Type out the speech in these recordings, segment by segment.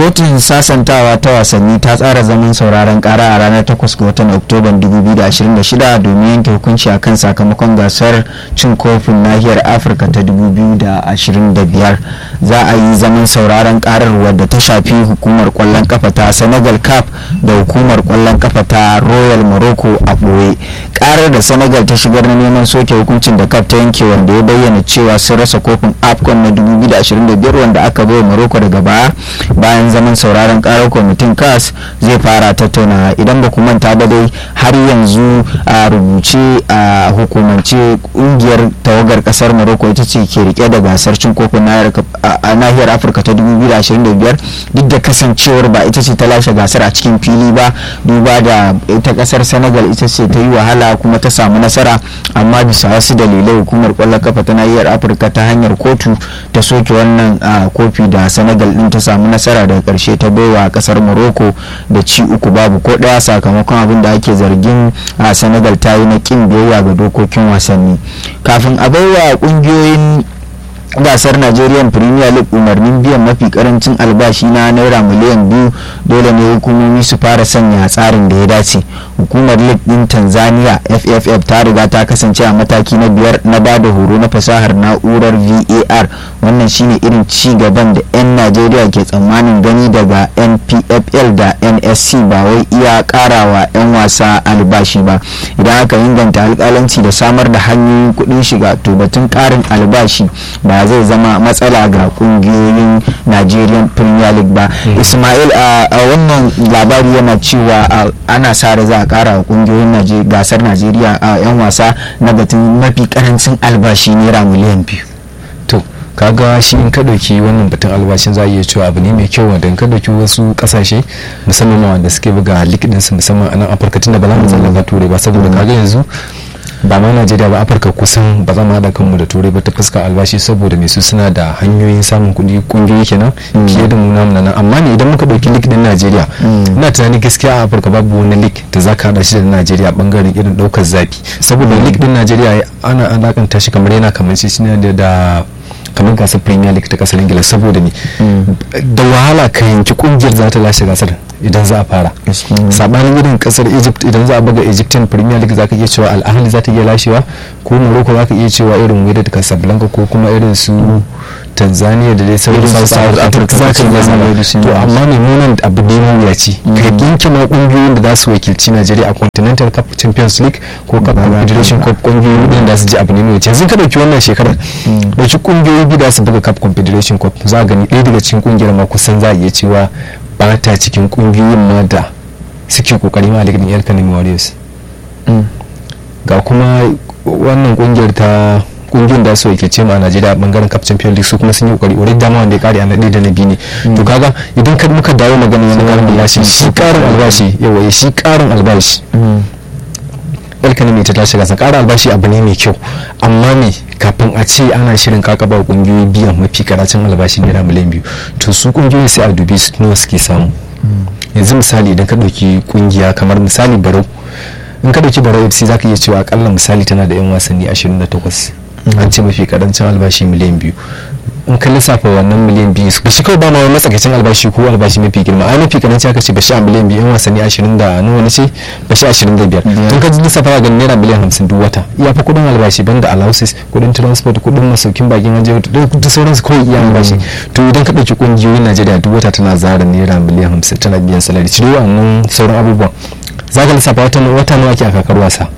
kotun sasantawa ta wasanni ta tsara zaman sauraron kara a ranar 8 ga watan oktoban 2026 domin yanke hukunci akan sakamakon gasar cin kofin nahiyar afirka ta 2025 za a yi zaman sauraron karar wadda ta shafi hukumar kwallon kafa ta senegal cap da hukumar kwallon kafa ta royal morocco a ɓoye karar da senegal ta shigar na neman soke hukuncin da cap ta yanke wanda ya bayyana cewa sun rasa kofin afcon na 2025 wanda aka bai morocco daga baya bayan zaman sauraron karar kwamitin cas zai fara tattauna idan ba manta ba dai har yanzu a rubuce a hukumance kungiyar tawagar kasar morocco ita ce ke rike da gasar cin kofin nahiyar afirka ta 2025 duk da kasancewar ba ita ce ta lashe gasar a cikin fili ba duba da ita kasar senegal ita ce ta yi wahala kuma ta samu nasara amma bisa wasu dalilai hukumar kwallon kafa ta nahiyar afirka ta hanyar kotu ta soke wannan kofi da senegal din ta samu nasara daga karshe ta baiwa kasar morocco da ci uku babu ko daya sakamakon abin da ake zargin a senegal ta yi na kin biyayya ga dokokin wasanni kafin a baiwa kungiyoyin gasar nigerian premier league umarnin biyan mafi karancin albashi na naira miliyan biyu dole ne hukumomi su fara sanya tsarin da ya dace hukumar league din tanzania fff ta riga ta kasance a mataki na biyar na ba da horo na fasahar na'urar var wannan shine irin ci gaban da 'yan najeriya ke tsammanin gani daga npfl da nsc ba wai iya karawa 'yan wasa albashi ba idan aka inganta alkalanci da samar da hanyoyin kuɗin shiga to batun karin albashi ba zai zama matsala ga kungiyoyin nigerian premier league ba ismail a wannan labari yana cewa ana sa da za a kara wa kungiyoyin gasar najeriya a 'yan wasa na batun mafi karancin albashi naira miliyan biyu to kaga shi in ka dauki wannan batun albashin za a iya cewa abu ne mai kyau wanda in ka dauki wasu kasashe musamman wanda suke buga likidin su musamman a nan afirka tunda ba za mu tsallaka turai ba saboda kaga yanzu ba ma najeriya ba afirka kusan ba za mu haɗa kanmu da turai ba ta fuskar albashi saboda mai su suna da hanyoyin samun kuɗi kungiyoyi kenan fiye da mu namu nan amma ne idan muka ɗauki lik din najeriya ina tunanin gaskiya a afirka babu wani lik da za ka haɗa shi da najeriya bangaren irin ɗaukar zafi saboda lik din najeriya ana alakanta shi kamar yana kamar shi da kamar gasar premier league ta kasar ingila saboda ne da wahala ka yanki kungiyar za ta lashe gasar idan za a fara sabanin irin kasar egypt idan za a buga egyptian premier league za ka iya cewa al'ahali za ta iya lashewa ko morocco za ka iya cewa irin wydad casablanca ko kuma irin su tanzania da dai sauran south africa za ka iya zama to amma mai munan abu ne mawuyaci ka yanke ma kungiyoyin da za su wakilci nigeria a continental cup champions league ko cup confederation cup kungiyoyin da su ji abu ne mawuyaci yanzu ka dauki wannan shekarar dauki kungiyoyi biyu da su buga cup confederation cup za a gani ɗaya daga cikin kungiyar ma kusan za a iya cewa ba ta cikin kungiyoyin ma da suke kokari ma ligin yar kanin warriors ga kuma wannan kungiyar ta kungiyar da su yake ce ma a najeriya bangaren cup champion league su kuma sun yi kokari already dama wanda ya kare a naɗe da na biyu ne to kaga idan ka muka dawo magana wani karin albashi shi karin albashi yawa shi karin albashi alkani mai ta tashi gasa karin albashi abu ne mai kyau amma me kafin a ce ana shirin kakaba kungiyoyi biyan mafi karacin albashi naira miliyan biyu to su kungiyoyi sai a dubi su nawa suke samu yanzu misali idan ka ɗauki kungiya kamar misali barau in ka ɗauki barau fc zaka iya cewa akalla misali tana da yan wasanni 28 an ce mafi karancin albashi miliyan biyu in ka lissafa wannan miliyan biyu ba shi kawai ba ma matsakaicin albashi ko albashi mafi girma ai mafi karanci aka ce ba shi a miliyan biyu yan wasanni ashirin da nawa ne ce ba shi ashirin da biyar tun ka lissafa ga naira miliyan hamsin duk wata iya fa kudin albashi banda allowances kudin transport kudin masaukin bakin waje da sauransu kawai iya albashi to idan ka ɗauki ƙungiyoyin najeriya duk wata tana zara naira miliyan hamsin tana biyan salari cire wannan sauran abubuwan za ka lissafa wata nawa ke a kakar wasa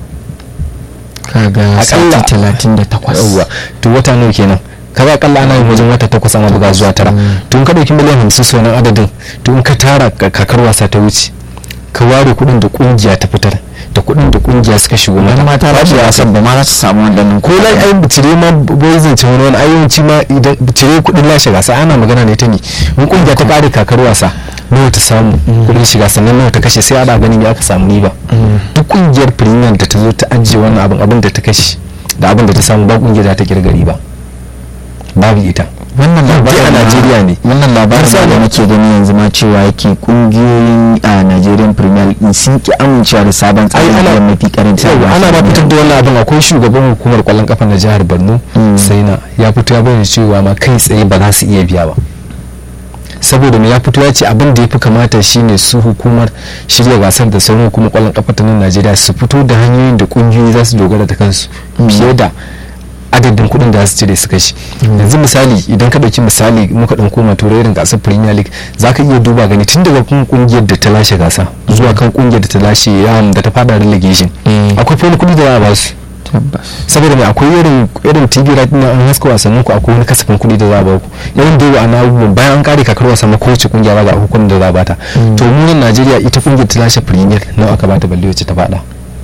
kaga sati talatin da takwas to wata nawa kenan kaga akalla ana yin wajen wata takwas ana buga zuwa tara to in ka dauki miliyan hamsin sau nan adadin to in ka tara kakar wasa ta wuce ka ware kuɗin da kungiya ta fitar da kuɗin da kungiya suka shigo mata ma ta rashi wasan ba ma za su samu wannan ko lai ai cire ma bai zance wani wani ayyawanci ma idan cire kuɗin lashe gasa ana magana ne ta ne in kungiya ta kare kakar wasa nawa ta samu kuɗin shiga sannan nawa ta kashe sai ana ganin ya aka samu riba duk kungiyar premier da ta zo ta ajiye wannan abin abin da ta kashe da abin da ta samu ba kungiyar za ta kirga riba babu ita wannan labarin a Najeriya ne wannan labarin da nake gani yanzu ma cewa yake kungiyoyin a Nigerian Premier League sun ki amincewa da sabon tsarin da mafi karancin albashi ana ba fitar da wannan abin akwai shugaban hukumar kwallon kafa na jihar Borno sai na ya fito ya bayyana cewa ma kai tsaye ba za su iya biya ba saboda me ya fito ya ce abin da ya fi kamata shine su hukumar shirya gasar da sauran hukumar kwallon kafa ta nan Najeriya su fito da hanyoyin da kungiyoyi za su dogara da kansu fiye da adadin kuɗin da za su cire su kashi yanzu misali idan ka ɗauki misali muka ɗan koma turai irin gasar premier league za ka iya duba gani tun daga kan kungiyar da ta lashe gasa zuwa kan kungiyar da ta lashe yawan da ta fada relegation akwai wani kuɗi da za a ba su saboda mai akwai irin irin tv right na an haska wasannin ku akwai wani kasafin kuɗi da za a ba ku yawan da yawa ana abubuwan bayan an kare kakar wasa ma kowace kungiya ba ga hukumar da za a bata to mu nan najeriya ita kungiyar ta lashe premier nawa aka bata balle wacce ta fada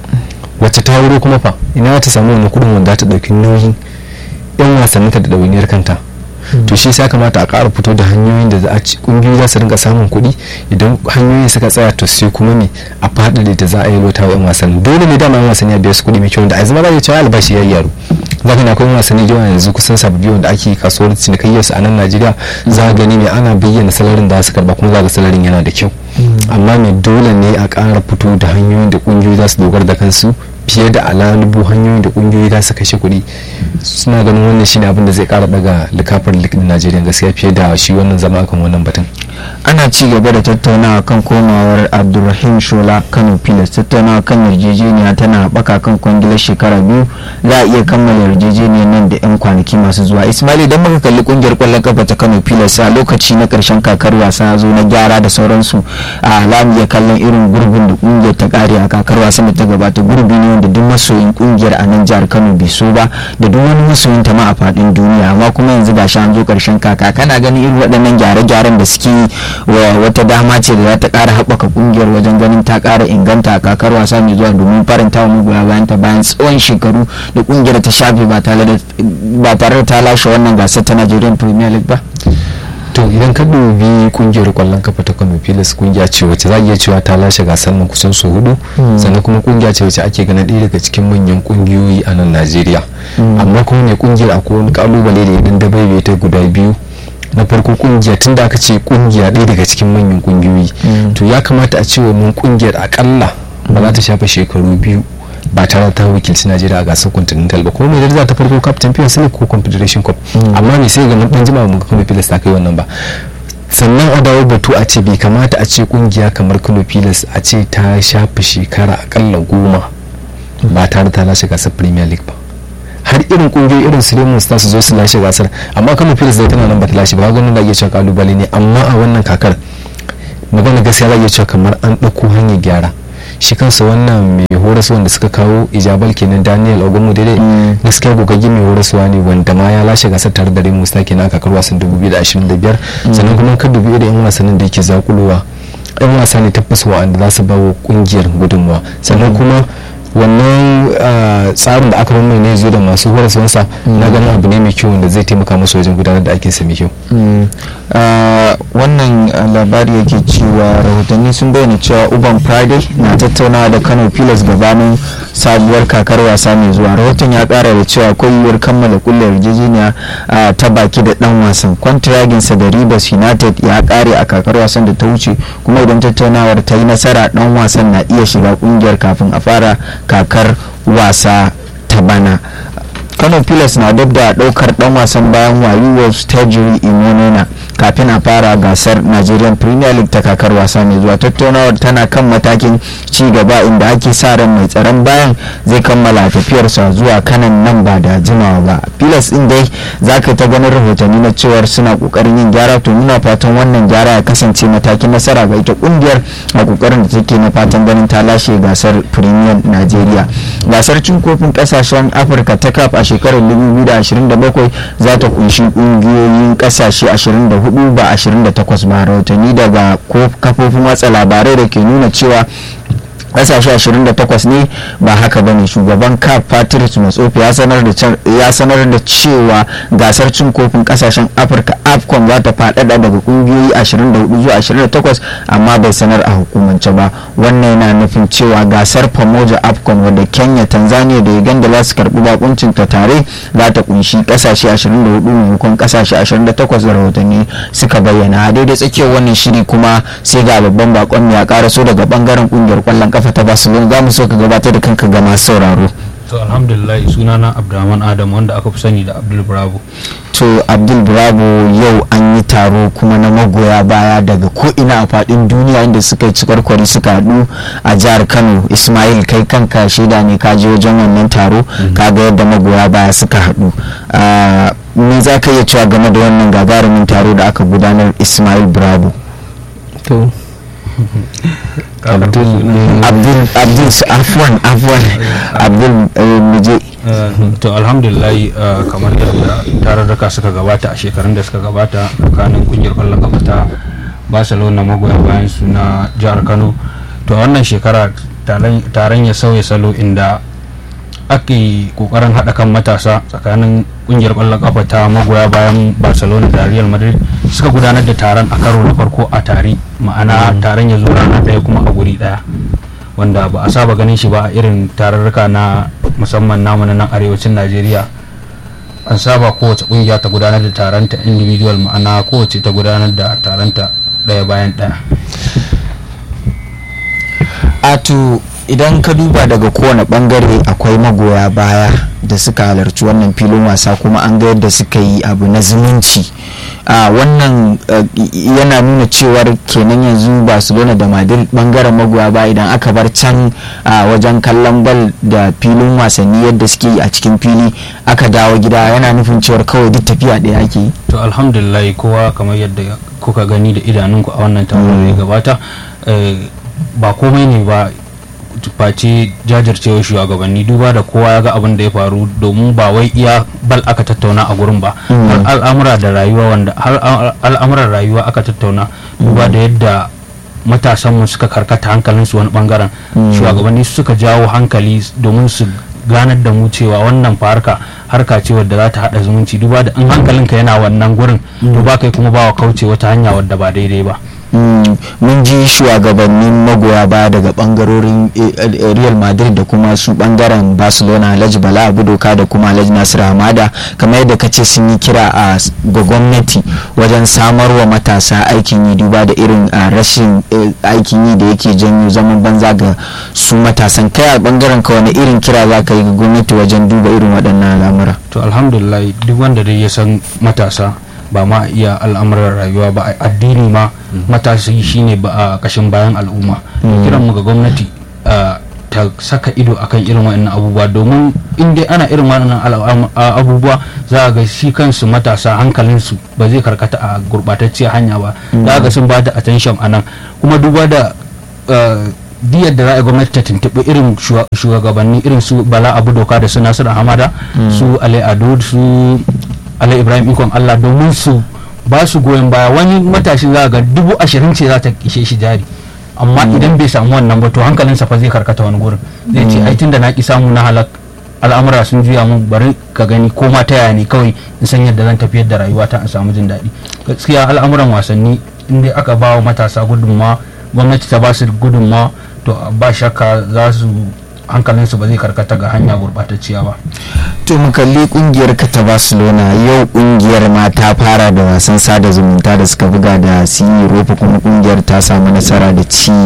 wacce ta wuro kuma fa ina ta samu wani kudin wanda ta dauki nauyin yan wasannin ta da dawainiyar kanta to shi sai kamata a ƙara fito da hanyoyin da za a ci kungiyoyi za su rinka samun kuɗi idan hanyoyin suka tsaya to sai kuma ne a faɗaɗe da za a yi lota wa yan wasanni dole ne dama yan wasanni a biya su kuɗi mai kyau da a zama za a cewa albashi ya yi yaro za ka na akwai wasanni yawa yanzu kusan sababbi wanda ake kasuwar cinikayyarsu a nan najeriya za a gani mai ana bayyana salarin da su karba kuma za ga salarin yana da kyau amma mai dole ne a ƙara fito da hanyoyin da kungiyoyi za su dogara da kansu fiye da alalubu hanyoyin da kungiyoyi za su kashe kuɗi suna ganin wannan shine abin da zai kara daga likafar likin najeriya gaskiya fiye da shi wannan zama akan wannan batun ana ci gaba da tattaunawa kan komawar abdulrahim shola kano pilas tattaunawa kan yarjejeniya tana haɓaka kan kwangilar shekara biyu za a iya kammala yarjejeniyar nan da 'yan kwanaki masu zuwa ismail idan muka kalli kungiyar kwallon kafa ta kano pilas a lokaci na karshen kakar wasa zo na gyara da sauransu a za mu iya kallon irin gurbin da kungiyar ta kare a kakar wasan da ta gabata gurbi ne wanda duk masoyin kungiyar a nan jihar kano bai so ba da duk wani masoyin ta ma a faɗin duniya amma kuma yanzu gashi an zo karshen kaka kana ganin irin waɗannan gyare-gyaren da suke wa wata dama ce da za ta ƙara haɓaka kungiyar wajen ganin ta ƙara inganta a kakar wasa mai zuwa domin faranta wa magoya bayan ta bayan tsawon shekaru da kungiyar ta shafe ba tare da ta lashe wannan gasar ta Nigerian Premier League ba. to idan ka dubi kungiyar kwallon kafa ta kano pilas kungiya ce wacce za a iya cewa ta lashe gasar nan kusan su hudu sannan kuma kungiya ce wacce ake ganin ɗaya daga cikin manyan kungiyoyi a nan najeriya amma kuma ne kungiyar akwai wani kalubale da idan da bai ta guda biyu na farko kungiya tun da aka ce kungiya ɗaya daga cikin manyan kungiyoyi to ya kamata a ce wannan kungiyar akalla ba za ta shafa shekaru biyu ba tare ta wakilci najeriya a gasar continental ba kuma mai daraja ta farko cup champions league ko confederation cup amma me sai ga mun dan jima mun ga kuma pilas ta kai wannan ba sannan a dawo batu a ce bai kamata a ce kungiya kamar kano pilas a ce ta shafi shekara akalla goma ba tare ta lashe gasar premier league ba har irin kungiyoyi irin su Lemon Stars su zo su lashe gasar amma kano pilas dai tana nan ba ta lashe ba ganin da iya cewa kalubale ne amma a wannan kakar magana gaskiya za iya cewa kamar an ɗauko hanyar gyara shi kansa wannan mai horaswa wanda suka kawo ijabal kenan daniel ogunmu daidai gaskiya gogaggi mai horaswa ne wanda ma ya lashe gasar tare da remu sta kenan kakar wasan 2025 sannan kuma ka dubi irin yan wasannin da yake zakulowa yan wasa ne tabbas wa'anda za su ba wa kungiyar gudunmawa sannan kuma wannan tsarin da aka mai ne zo da masu horaswansa na ganin abu ne mai kyau wanda zai taimaka musu wajen gudanar da aikinsa mai kyau wannan labari yake cewa rahotanni sun bayyana cewa uban friday na tattaunawa da kano pilas gabanin sabuwar kakar wasa mai zuwa rahoton ya kara da cewa akwai yiwuwar kammala kulle yarjejeniya ta baki da dan wasan kwantiraginsa da rivers united ya kare a kakar wasan da ta wuce kuma idan tattaunawar ta yi nasara dan wasan na iya shiga kungiyar kafin a fara kakar wasa ta bana kano pilas na dab da daukar dan wasan bayan wayuwar stajiri imonena kafin a fara gasar nigerian premier league ta kakar wasa mai zuwa tattaunawar tana kan matakin ci gaba inda ake sa ran mai tsaron bayan zai kammala tafiyarsa zuwa kanan nan ba da jimawa ba pilas din dai za ka ta ganin rahotanni na cewar suna kokarin yin gyara to muna fatan wannan gyara ya kasance matakin nasara ga ita kungiyar a kokarin da take na fatan ganin ta lashe gasar premier nigeria gasar cin kofin kasashen afirka ta kaf a shekarar 2027 za ta kunshi kungiyoyin kasashe 24 ba 28 ba rahotanni daga kafofin watsa labarai da ke nuna cewa kasashe 28 ne ba haka ba ne shugaban cap patrice matsofi ya sanar da cewa gasar cin kofin kasashen afirka afcon za ta faɗaɗa daga kungiyoyi 24 zuwa 28 amma bai sanar a hukumance ba wannan yana nufin cewa gasar pamoja afcon wadda kenya tanzania da uganda za su karɓi bakuncin ta tare za ta kunshi kasashe 24 maimakon kasashe 28 da rahotanni suka bayyana a daidai tsakiyar wannan shiri kuma sai ga babban bakon ya karaso daga bangaren kungiyar kwallon kafa ta barcelona za mu so ka gabatar da kanka ga masu sauraro to alhamdulillah sunana abdulrahman adam wanda aka fi sani da abdul bravo to abdul bravo yau an yi taro kuma na magoya baya daga ko'ina a fadin duniya inda suka yi cikwarkwari suka haɗu a jihar kano ismail kai kanka shaida ne ka je wajen wannan taro ka ga yadda magoya baya suka haɗu me za ka iya cewa game da wannan gagarumin taro da aka gudanar ismail bravo to abdul abdul abdul afwan afwan abdul muje to alhamdulillah kamar yadda tararraka suka gabata a shekarun da suka gabata tsakanin kungiyar kwallon kafa ta barcelona magoya bayan su na jihar kano to wannan shekara taron ya sauya salo inda ake kokarin haɗa kan matasa tsakanin kungiyar kwallon kafa ta magoya bayan barcelona da real madrid suka gudanar da taron a karo na farko a tare ma'ana taron ya zo rana ɗaya kuma a guri ɗaya wanda ba a saba ganin shi ba a irin tararruka na musamman namu na nan arewacin najeriya an saba kowace kungiya ta gudanar da taronta individual ma'ana kowace ta gudanar da taronta ɗaya bayan ɗaya ato idan ka duba daga kowane bangare akwai magoya baya da suka halarci wannan filin wasa kuma an ga yadda suka yi abu na zumunci a wannan yana nuna cewar kenan yanzu barcelona da madrid bangaren magoya baya idan aka bar can a wajen kallon bal da filin wasanni yadda suke yi a cikin fili aka dawo gida yana nufin cewar kawai duk tafiya ɗaya ake yi to alhamdulillah kowa kamar yadda kuka gani da idanunku a wannan taron da ya gabata ba komai ne ba face jajircewa shugabanni duba da kowa ya ga abin da ya faru domin ba wai iya bal aka tattauna a gurin ba har al'amura da rayuwa wanda har al'amuran rayuwa aka tattauna duba da yadda matasanmu suka karkata hankalinsu wani bangaren shugabanni suka jawo hankali domin su ganar da mu cewa wannan fa harka harka ce wadda za ta hada zumunci duba da in hankalinka yana wannan gurin to ba kai kuma ba wa kauce wata hanya wadda ba daidai ba mun ji shugabannin magoya baya daga bangarorin real madrid da kuma su bangaren barcelona alhaji bala abudoka da kuma alhaji nasir hamada kamar yadda ka ce sun yi kira a ga gwamnati wajen samar wa matasa aikin yi duba da irin rashin aikin yi da yake janyo zaman banza ga su matasan kai a bangaren ka wani irin kira za ka yi ga gwamnati wajen duba irin waɗannan al'amura to alhamdulillah duk wanda dai ya san matasa ba ma iya al'amuran rayuwa ba addini ma matashi shine ba a kashin bayan al'umma kiran mu ga gwamnati ta saka ido akan irin waɗannan abubuwa domin in dai ana irin waɗannan abubuwa za a ga shi kansu matasa hankalinsu ba zai karkata a gurɓatacciyar hanya ba za ga sun ba da attention a nan kuma duba da diyar da za a gwamnati ta tuntuɓi irin shugabanni irin su bala abu doka da su nasiru hamada su ale ado su ala ibrahim ikon allah domin su ba su goyon baya wani matashi za ga dubu ashirin ce za ta ishe shi jari amma idan bai samu wannan ba to hankalinsa fa zai karkata wani gurin zai ce ai tunda na ki samu na halak al'amura sun juya mun bari ka gani ko ma ta yaya ne kawai in san yadda zan tafiyar da rayuwata in samu jin daɗi gaskiya al'amuran wasanni in dai aka ba wa matasa gudunmawa gwamnati ta ba su gudunmawa to ba shakka za su hankalinsu ba zai karkata ga hanya gurɓatacciya ba to mu kalli kungiyar ka ta barcelona yau kungiyar ma ta fara da wasan sada zumunta da suka buga da si rofa kuma kungiyar ta samu nasara da ci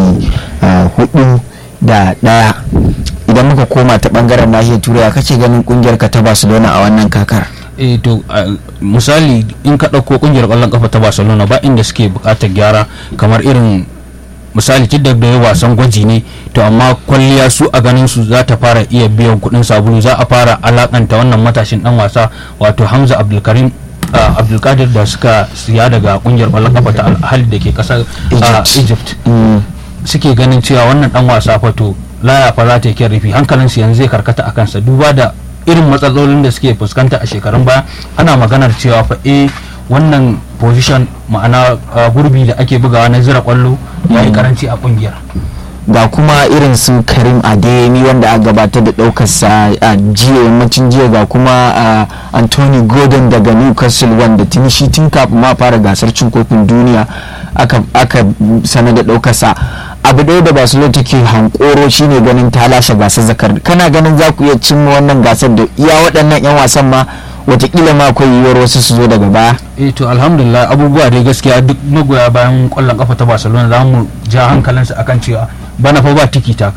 hudu da daya idan muka koma ta bangaren nahiyar turai kake ganin kungiyar ka ta barcelona a wannan kakar eh to misali in ka ɗauko kungiyar ƙwallon kafa ta barcelona ba inda suke buƙatar gyara kamar irin misali da da wasan gwaji ne to amma kwalliya su a ganin su za ta fara iya biyan kuɗin sabulu za a fara alakanta wannan matashin dan wasa wato hamza abdulkarim abdulkadir da suka siya daga kungiyar ƙwallon kafa ta alhali da ke ƙasar egypt suke ganin cewa wannan dan wasa fato laya fa za ta yi kyan rufi hankalinsu yanzu zai karkata a kansa duba da irin matsalolin da suke fuskanta a shekarun baya ana maganar cewa fa eh wannan position ma'ana gurbi da ake bugawa na zira kwallo ya yi karanci a kungiyar ga kuma irin su karim adeyemi wanda a gabatar da daukarsa a jiya yammacin jiya ga kuma anthony gordon daga newcastle wanda tuni shi tun kafin ma fara gasar cin kofin duniya aka sanar da daukarsa abu ɗaya da barcelona take hankoro shine ganin ta lashe gasar zakar kana ganin za ku iya cimma wannan gasar da iya waɗannan 'yan wasan ma watakila ma akwai yiwuwar wasu su zo daga baya eh to alhamdulillah abubuwa dai gaskiya duk magoya bayan kwallon kafa ta barcelona za mu ja hankalinsu akan cewa bana fa ba tiki taka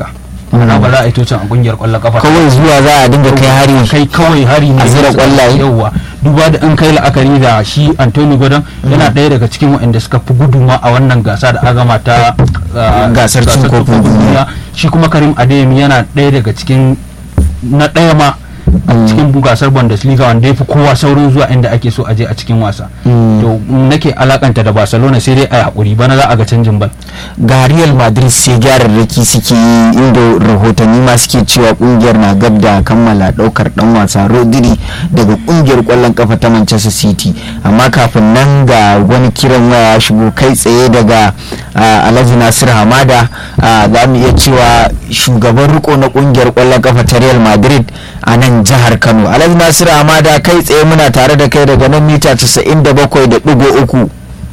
ma'ana ba za a yi tocin a kungiyar kwallon kafa kawai zuwa za a dinga kai hari kai kawai hari ne A zira kwallaye? yawa duba da an kai la'akari da shi Anthony Gordon yana ɗaya daga cikin waɗanda suka fi guduma a wannan gasa da agama ta uh, Gasar cin kofin duniya. shi kuma Karim Adeyemi yana ɗaya daga cikin na ɗaya ma a cikin gasar Bundesliga wanda ya fi kowa saurin zuwa inda ake so a je a cikin wasa to nake alakanta da Barcelona sai dai a hakuri bana za a ga canjin bal ga real madrid sai gyararraki suke yi inda rahotanni ma suke cewa kungiyar na gab da kammala daukar dan wasa rodri daga kungiyar kwallon kafa ta manchester city amma kafin nan ga wani kiran waya ya shigo kai tsaye daga ah, alhaji nasir hamada ah, za mu iya cewa shugaban riko na kungiyar kwallon kafa ta real madrid a nan jihar kano alhaji nasir hamada kai tsaye muna tare da kai daga nan mita 97.3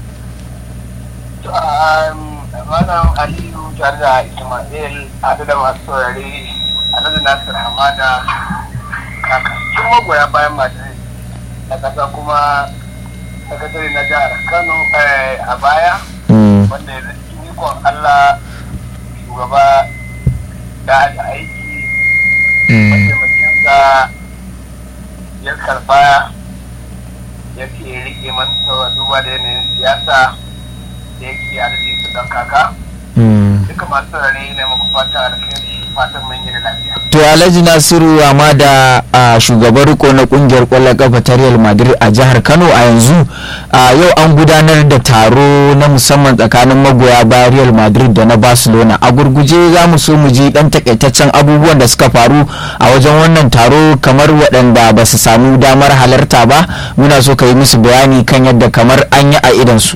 Malam Aliyu tare da Ismail haɗu da masu saurare Alhaji Nasir Hamada kakakin magoya bayan Madrid na ƙasa kuma sakatare na jihar Kano eh, a baya Mm, wanda ya cikin ikon Allah shugaba da da aiki mm, mataimakinsa ya karba ya ke rike masa duba da yanayin siyasa da yake adadi su ɗan kaka mm. duka masu rare ne muku fata alkhairi fatan mun yi da lafiya to alhaji nasiru amma da a shugaban riko na kungiyar kwallon kafa ta real madrid a jihar kano a yanzu a yau an gudanar da taro na musamman tsakanin magoya bayan real madrid da na barcelona a gurguje za mu so mu ji dan takaitaccen abubuwan da suka faru a wajen wannan taro kamar waɗanda ba su samu damar halarta ba muna so ka yi musu bayani kan yadda kamar an yi a idansu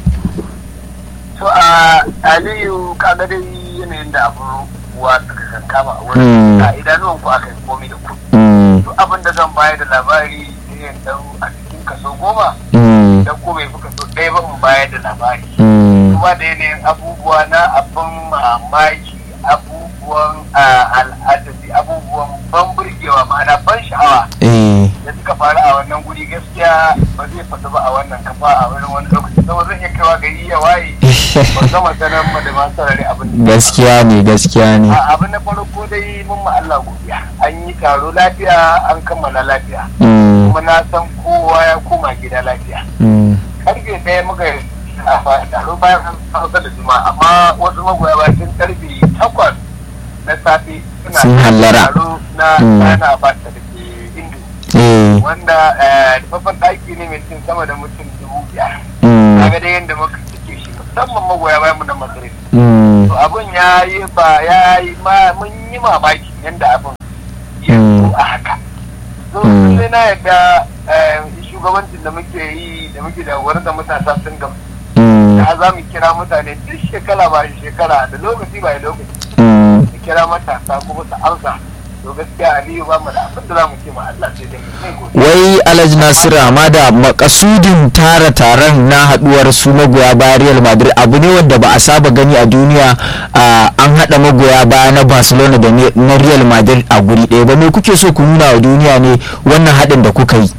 to a aliyu kaga dai yanayin da abu wa suka kan kama a Mm. wurin a idanuwan ku aka yi komai da ku Mm, duk abin da zan bayar da labari sai in dau a cikin kaso goma mm, dan ko bai fi kaso ɗaya ba in bayar da labari mm, kuma da yanayin abubuwa na abin mamaki abubuwan al'adabi abubuwan ban burgewa ma'ana ban sha'awa eh, da suka faru a wannan guri gaskiya ba zai faɗi ba a wannan kafa a wurin wani lokaci saboda zan iya kaiwa gari ya waye ba gama sanar ma da masu sarari abin da gaskiya ne gaskiya ne a abin na farko dai mun ma Allah godiya an yi taro lafiya an kammala lafiya Mm, kuma na san kowa ya koma gida lafiya mm. karfe ɗaya muka yi a taro bayan an sauka da juma amma wasu magoya bayan sun karfe takwas na safe suna Sun hallara. taro na Mm. sana ba ta da ke indu eh, wanda eh, babban ɗaki ne mai cin sama da mutum dubu biyar mm, kaga dai yadda muka cike shi musamman magoya bayan mu na Madrid mm, to abun ya yi ba ya yi ma mun yi mamaki yadda abun ya Mm. zo a haka so Mm. sai na yadda eh, shugabancin da muke yi da muke da wurin da matasa sun gamsu mm, da za mu kira mutane duk shekara ba shekara da lokaci ba lokaci mm. mu kira matasa kuma su amsa to gaskiya aliyu ba mu da abin da za mu ce ma Allah sai dai mu sai godiya wai alhaji nasiru amma da makasudin tara taron na haduwar su magoya bayan real madrid abu ne wanda ba a saba gani a duniya a, an hada magoya baya na barcelona da ne- na real madrid a guri ɗaya ba me kuke so ku nuna wa duniya ne wannan haɗin da kuka yi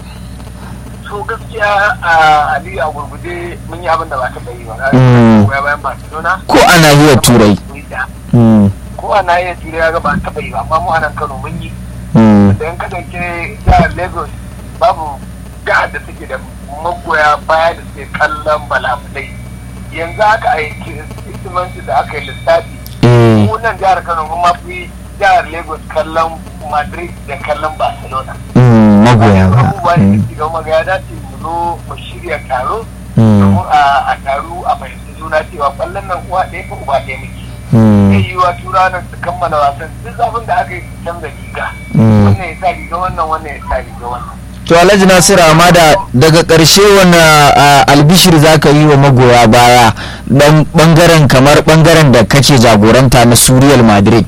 so gaskiya a aliyu a gurgude mun yi abin da ba taɓa yi ba na Mm. goya bayan barcelona ko a nahiyar turai Mm, ko a nahiyar turai ya ga ba taɓa yi ba amma mu a nan kano mun yi mm, da yan ka dauke jihar lagos babu jihar da suke da magoya baya da suke kallon balabulai yanzu aka aiki istimanci da aka yi lissafi eh, mu nan jihar kano mun mafi jihar lagos kallon madrid da kallon barcelona mm, magoya baya abubuwa ne Mm, da suke gama ya dace mu zo mu shirya taro mm, domin a a taro a fahimci juna cewa kwallon nan uwa ɗaya ko uba ɗaya muke mm, zai yi wa tura nan su kammala wasan duk abin da aka yi su canza riga mm. wannan ya sa riga wannan wannan ya sa riga wannan to alhaji nasiru amma da daga ƙarshe wani a, albishir za ka yi wa magoya baya dan bangaren kamar bangaren da kake jagoranta na su real madrid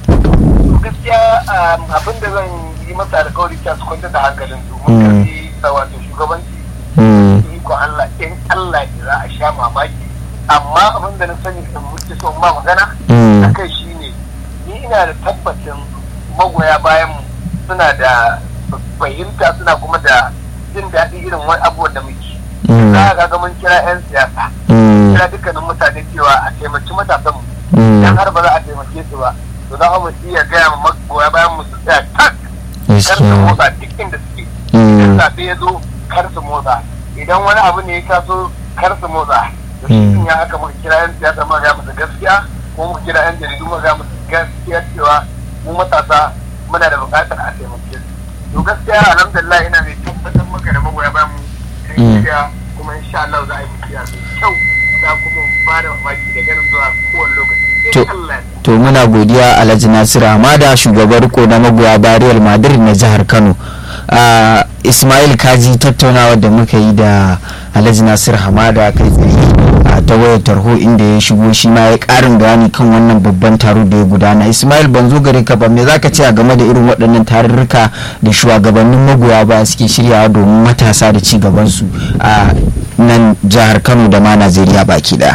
gaskiya um, abin da zan yi masa alkawari ta su kwanta da hankalin su Mm. mun karfi sa wato shugabanci Mm, iko Allah in Allah ya za a sha mamaki amma abin da na sani in muke so ma magana mm, akai shine ni ina da tabbacin magoya bayan mu suna da fahimta suna kuma da jin daɗi irin wani abubuwan da muke mm, za ka ga mun kira 'yan siyasa mm, kira dukkanin mutane cewa a taimaki matasan mu mm, idan har ba za a taimake su ba to za mu iya gaya ma magoya bayan mu su tsaya tak kar su gaskiya motsa duk inda suke Mm. idan zaɓe ya zo kar su motsa idan wani abu ne ya taso kar su motsa da shi Mm. sun ya haka muka kira yan siyasa muka gaya musu gaskiya ko muka kira yan jaridu muka gaya musu gaskiya cewa mu matasa muna da buƙatar a taimake su to gaskiya alhamdulillah ina mai tabbatar maka da magoya bayan mu kan Mm. shirya kuma insha Allah za a yi tafiya mai kyau za kuma mu ba da mamaki da ganin zuwa kowane lokaci To- in Allah ya to muna godiya alhaji nasiru hamada shugaban riko na magoya bayan real madrid na jihar kano Ah, ismail kaji tattaunawa da muka yi da alhaji nasiru hamada kai tsaye a ta wayar tarho inda ya shigo shi ma ya karin bayani kan wannan babban taro da ya gudana ismail ban zo gare ka ba me zaka ce a game da irin waɗannan tarurruka da shugabannin magoya baya suke shiryawa domin matasa da ci gabansu a nan jihar kano da ma najeriya baki daya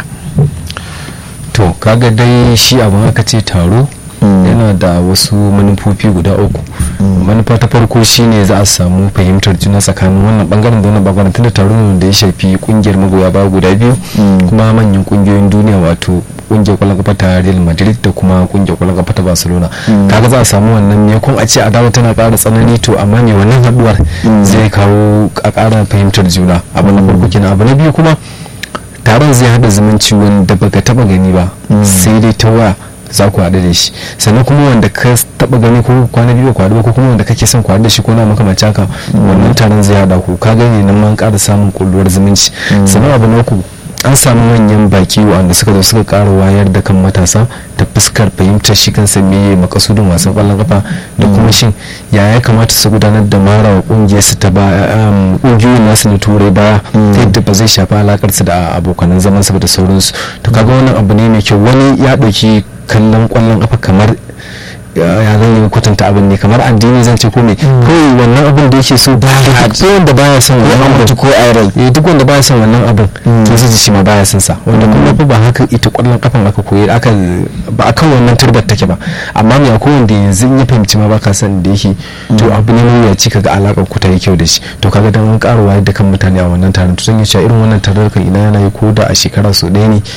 to kaga dai shi abin aka ce taro Mm. yana da wasu manufofi guda uku manufa ta farko shine za a samu fahimtar juna tsakanin wannan bangaren da wannan bangaren tunda taro ne da ya shafi kungiyar magoya baya guda biyu Mm. kuma manyan kungiyoyin duniya wato kungiyar kwallon kafa ta Real Madrid da kuma kungiyar kwallon kafa ta Barcelona Mm. kaga za a samu wannan ne kun a ce adawa tana ƙara tsanani to amma me wannan haduwar Mm. zai kawo a ƙara fahimtar juna abu na farko kenan abu na biyu kuma taron zai hada zumunci wanda baka taba gani ba Mm. sai dai ta waya za ku haɗu da shi sannan kuma wanda ka taba gani ko kwana biyu ku haɗu ba ko kuma wanda kake son ku haɗu da shi ko na makamanci haka wannan taron zai hada ku ka gani nan man ƙara samun kulluwar zumunci Mm. sannan abu na uku an samu manyan baki wanda suka zo suka ƙara wayar da kan matasa ta fuskar fahimtar shi kansa meye makasudin wasan ƙwallon kafa da kuma shin ya ya kamata su gudanar da mara wa ƙungiyar su ta ba um, ƙungiyoyin nasu na turai baya Mm. ta yadda ba zai shafi alakar su da abokanan zaman su ba da sauransu to kaga wannan abu ne mai kyau wani ya ɗauki kallon ƙwallon kafa kamar ya ya zan yi kwatanta abin ne kamar addini zan ce ko me kawai wannan abin da yake so ba duk wanda baya son ko wannan an abin mutu ko a rai eh duk wanda baya son wannan abin Mm. to zai ji shi ma baya son sa wanda kuma fa ba haka ita kwallon kafan aka koyi aka ba akan wannan turbar take ba amma me akwai wanda yanzu in ya fahimci ma baka san da yake to abu ne mai yaci kaga alakar ku ta yi kyau da shi to kaga dan an karuwa da kan mutane a wannan taron to zan yi cewa irin wannan taron kan ina yana yi ko da a shekara so ɗaya ne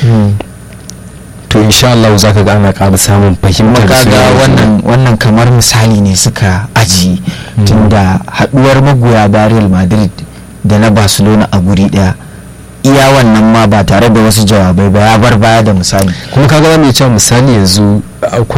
to insha Allah za ka ga ana ƙara samun fahimtar kaga soyayya. wannan wannan kamar misali ne suka aji tunda haduwar magoya bayan Real Madrid da na Barcelona a guri daya iya wannan ma ba tare da wasu jawabai ba ya bar baya da misali kuma kaga za mu iya cewa misali yanzu akwai